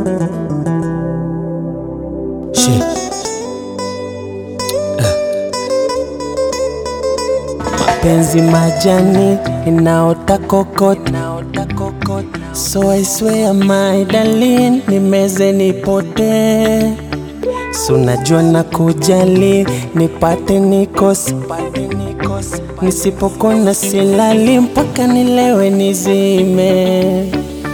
Shit. Mapenzi majani inaota kokot, so I swear my darling, nimeze nipote, so najua na kujali, nipate nikose, nisipokona silali mpaka nilewe nizime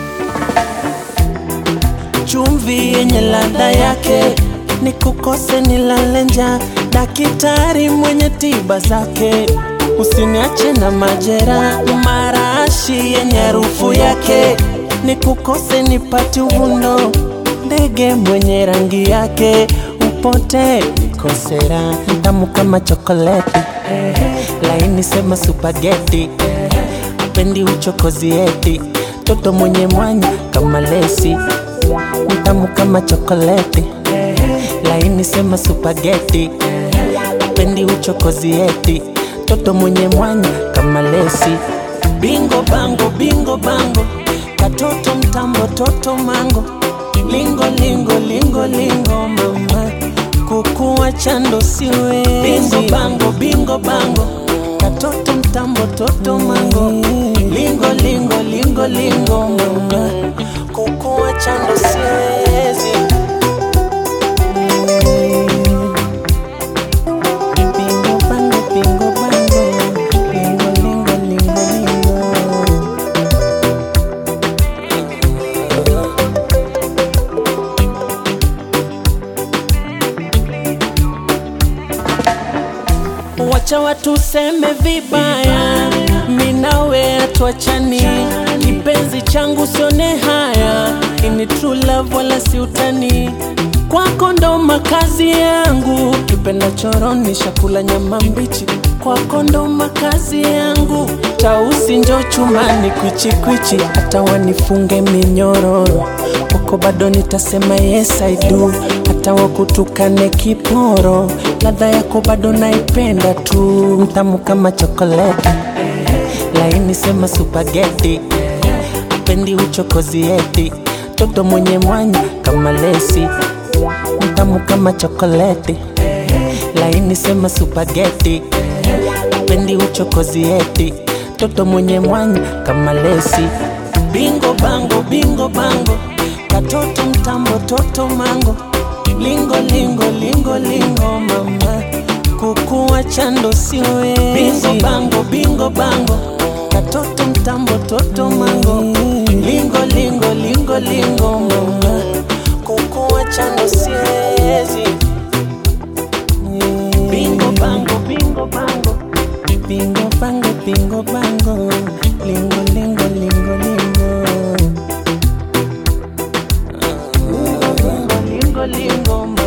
chumvi yenye ladha yake, nikukose nilale njaa, daktari mwenye tiba zake, usiniache na majera, marashi yenye harufu yake, nikukose nipate uvundo, ndege mwenye rangi yake, upote nikosera, tamu kama chokoleti, laini sema supageti, pendi uchokozi eti, toto mwenye mwanya kama lesi mtamu kama chokoleti, laini sema supageti, pendi uchokozi eti, toto mwenye mwanya kama lesi. Bingo bango, bingo bango, katoto mtambo, toto mango, lingo lingo lingo lingo, mama kukuwa chando siwe. Bingo bango, bingo bango, katoto mtambo, toto mango, lingo lingo lingo lingo, mama kukuwa chando siwezi. Bingo bango, bingo bango, lingo lingo lingo lingo. Wacha watu seme vibaya, mi nawe atuachani, kipenzi changu sione haya, ini true love wala si utani, kwako ndo makazi yangu, kipenda choroni shakula nyama mbichi, kwako ndo makazi yangu, tausi njo chumani kwichi kwichi, hata wanifunge minyororo, kwako bado nitasema yes I do, hata wakutukane kiporo, ladha yako bado naipenda tu, mtamu kama chokoleti, laini sema supageti, pendi uchokozi eti, toto mwenye mwanya kama lesi, mtamu kama chokoleti, laini sema supageti, pendi uchokozi eti, toto mwenye mwanya kama lesi, bingo bango, bingo bango, katoto mtambo, toto mango lingo lingo lingo lingo mama kukuwa chando siwezi bingo bango bingo bango katoto mtambo toto mango lingo lingo lingo lingo mama kukuwa chando siwezi bingo bango bingo bango bingo bango bingo bango lingo lingo lingo lingo lingo lingo lingo